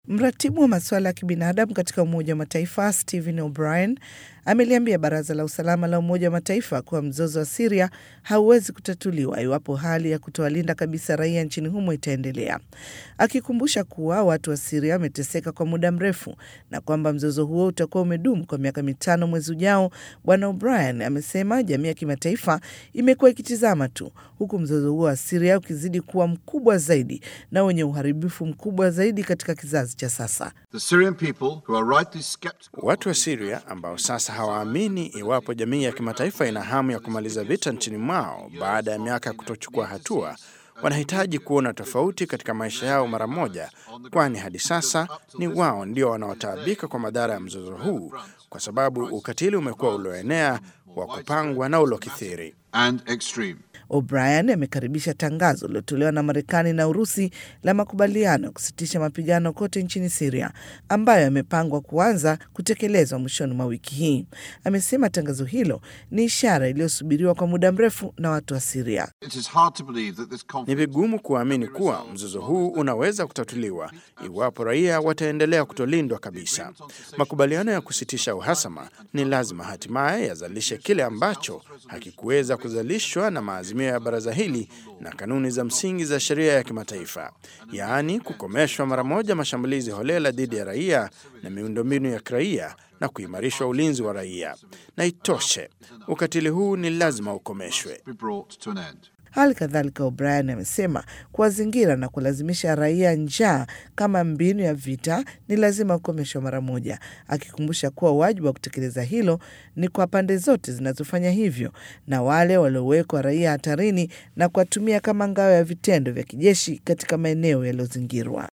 Mratibu wa masuala ya kibinadamu katika Umoja wa Mataifa Stephen O'Brien ameliambia Baraza la Usalama la Umoja wa Mataifa kuwa mzozo wa Siria hauwezi kutatuliwa iwapo hali ya kutowalinda kabisa raia nchini humo itaendelea, akikumbusha kuwa watu wa Siria wameteseka kwa muda mrefu na kwamba mzozo huo utakuwa umedumu kwa miaka mitano mwezi ujao. Bwana O'Brien amesema jamii ya kimataifa imekuwa ikitizama tu, huku mzozo huo wa Siria ukizidi kuwa mkubwa zaidi na wenye uharibifu mkubwa zaidi katika kizazi cha sasa. Watu wa Siria ambao sasa hawaamini iwapo jamii ya kimataifa ina hamu ya kumaliza vita nchini mwao baada ya miaka ya kutochukua hatua, wanahitaji kuona tofauti katika maisha yao mara moja, kwani hadi sasa ni wao ndio wanaotaabika kwa madhara ya mzozo huu, kwa sababu ukatili umekuwa ulioenea, wa kupangwa na uliokithiri. O'Brien amekaribisha tangazo lilotolewa na Marekani na Urusi la makubaliano ya kusitisha mapigano kote nchini Siria ambayo yamepangwa kuanza kutekelezwa mwishoni mwa wiki hii. Amesema tangazo hilo ni ishara iliyosubiriwa kwa muda mrefu na watu wa Siria. Ni vigumu kuamini kuwa mzozo huu unaweza kutatuliwa iwapo raia wataendelea kutolindwa kabisa. Makubaliano ya kusitisha uhasama ni lazima hatimaye yazalishe kile ambacho hakikuweza kuzalishwa na maazimio ya baraza hili na kanuni za msingi za sheria ya kimataifa, yaani kukomeshwa mara moja mashambulizi holela dhidi ya raia na miundombinu ya kiraia na kuimarishwa ulinzi wa raia. Na itoshe, ukatili huu ni lazima ukomeshwe. Hali kadhalika O'Brien amesema kuwazingira na kulazimisha raia njaa kama mbinu ya vita ni lazima kukomeshwa mara moja, akikumbusha kuwa wajibu wa kutekeleza hilo ni kwa pande zote zinazofanya hivyo na wale waliowekwa raia hatarini na kuwatumia kama ngao ya vitendo vya kijeshi katika maeneo yaliyozingirwa.